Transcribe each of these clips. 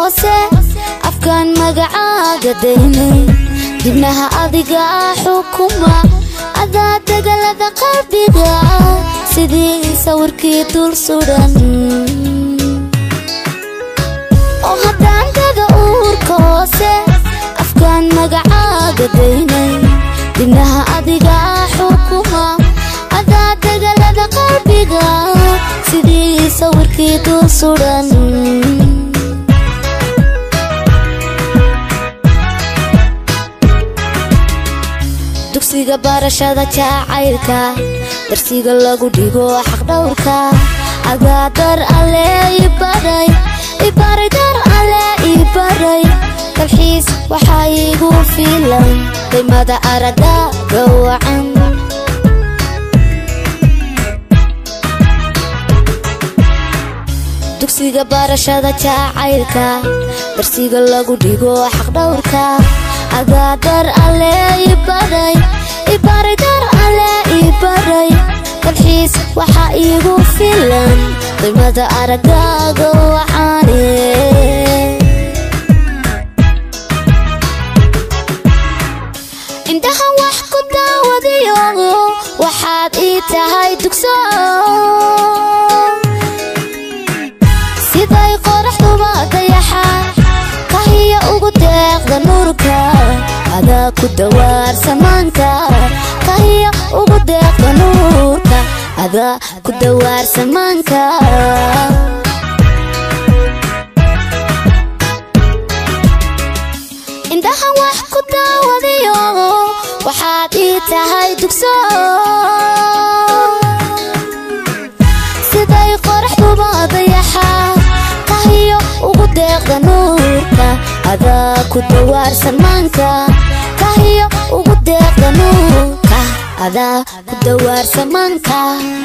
hoose afkaan magacaaga daynay dibnaha adiga xukuma adaa degalada qalbiga sidii sawirkii dul sudan oo haddaan dada uurka hoose afkaan magacaaga daynay dibnaha adiga xukuma adaa degalada qalbiga sidii sawirkii dul sudan dugsiga barashada jacaylka darsiga lagu dhigo xaqdhowrka adaa dar alle ibaray ibaray dar alle ibaray dalxiis waxaa iigu filan qiimada araga gawacan dugsiga barashada jacaylka darsiga lagu dhigo xaqdhowrka adaa dar alle ibaray ibaray dar alle ibaray dalxiis waxaa iigu filan qiimada aragaaga waxaane indhahan wax ku daawadayo waxaad ii tahay dugso siday qoraxduba dayaxa kahiya ugu deeqda nuurka adaa ku dawaar samaanka kahiya ugu deeqda nuurka adaa ku dawaar samaanka indhahan wax ku daawadayo waxaad ii tahay dugso siday qoraxduba dayaxa kahiyo ugu deeqda nuurka adaa ku dawaar samaanka kahiyo ugu deeqda nuurka adaa ku dawaar samaanka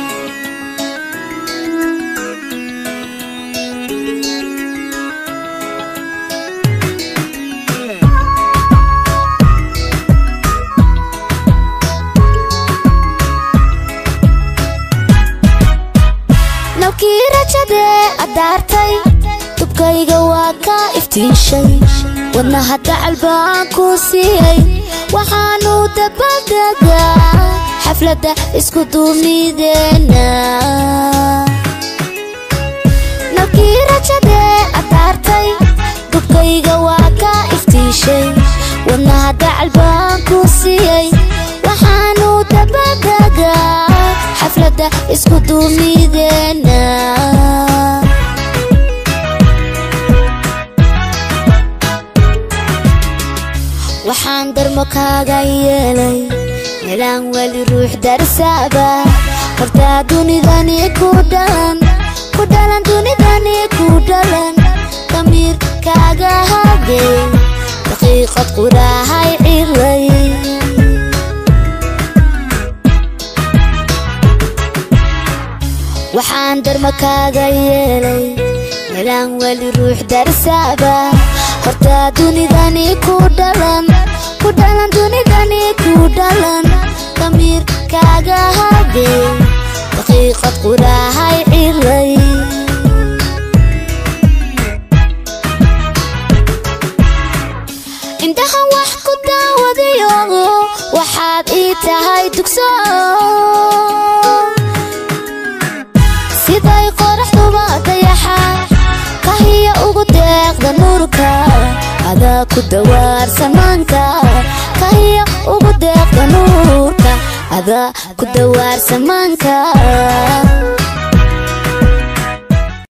nabkii rajadee addaartay dubkayga waa ka iftiishay wadnaha dacal baan ku siiyey waxaanu dabadegaa xafladda isku duumideena nabkii rajadee addaartay dubkayga waa ka iftiishay wadnaha dacal baan ku siiyey waxaanu dabadegaa xafladda isku duumideena waxaan darmo kaaga yeelay melaan weli ruux darsaaba hortaa dunidani ku dhalan ku dhalan dunidani ku dhalan damiir kaaga hadey daqiiqad quraahay cilay waxaan darmo kaaga yeelay melaan weli ruux darsaaba hortaa dunidani ku dhalan ku dhalan dunidani ku dhalan damiir kaaga hadey daqiiqad quraahay cilay indhahan wax ku daawadayo waxaad ii tahay dugso siday qoraxduba dayaxa kahiya ugu deeqda nuurka adaa ku dawaar samaanka kahiya ugu deeqda nuurka adaa ku dawaar samaanka